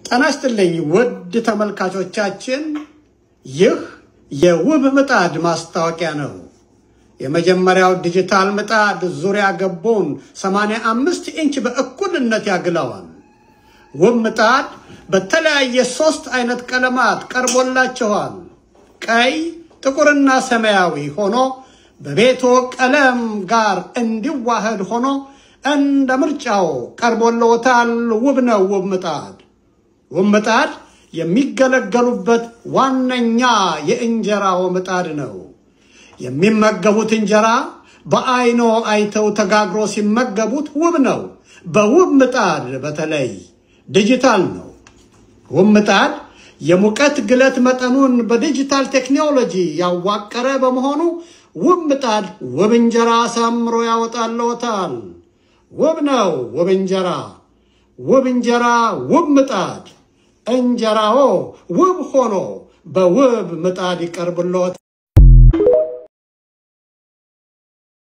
ጤና ይስጥልኝ ውድ ተመልካቾቻችን፣ ይህ የውብ ምጣድ ማስታወቂያ ነው። የመጀመሪያው ዲጂታል ምጣድ ዙሪያ ገቦን 85 ኢንች በእኩልነት ያግለዋል። ውብ ምጣድ በተለያየ ሶስት አይነት ቀለማት ቀርቦላችኋል። ቀይ፣ ጥቁርና ሰማያዊ ሆኖ በቤቶ ቀለም ጋር እንዲዋህድ ሆኖ እንደ ምርጫው ቀርቦልዎታል። ውብ ነው ውብ ምጣድ። ውብ ምጣድ የሚገለገሉበት ዋነኛ የእንጀራው ምጣድ ነው። የሚመገቡት እንጀራ በአይኖ አይተው ተጋግሮ ሲመገቡት ውብ ነው። በውብ ምጣድ በተለይ ዲጂታል ነው። ውብ ምጣድ የሙቀት ግለት መጠኑን በዲጂታል ቴክኖሎጂ ያዋቀረ በመሆኑ ውብ ምጣድ ውብ እንጀራ አሳምሮ ያወጣልዎታል። ውብ ነው ውብ እንጀራ፣ ውብ እንጀራ ውብ ምጣድ። እንጀራዎ ውብ ሆኖ በውብ ምጣድ ይቀርብልዎታል።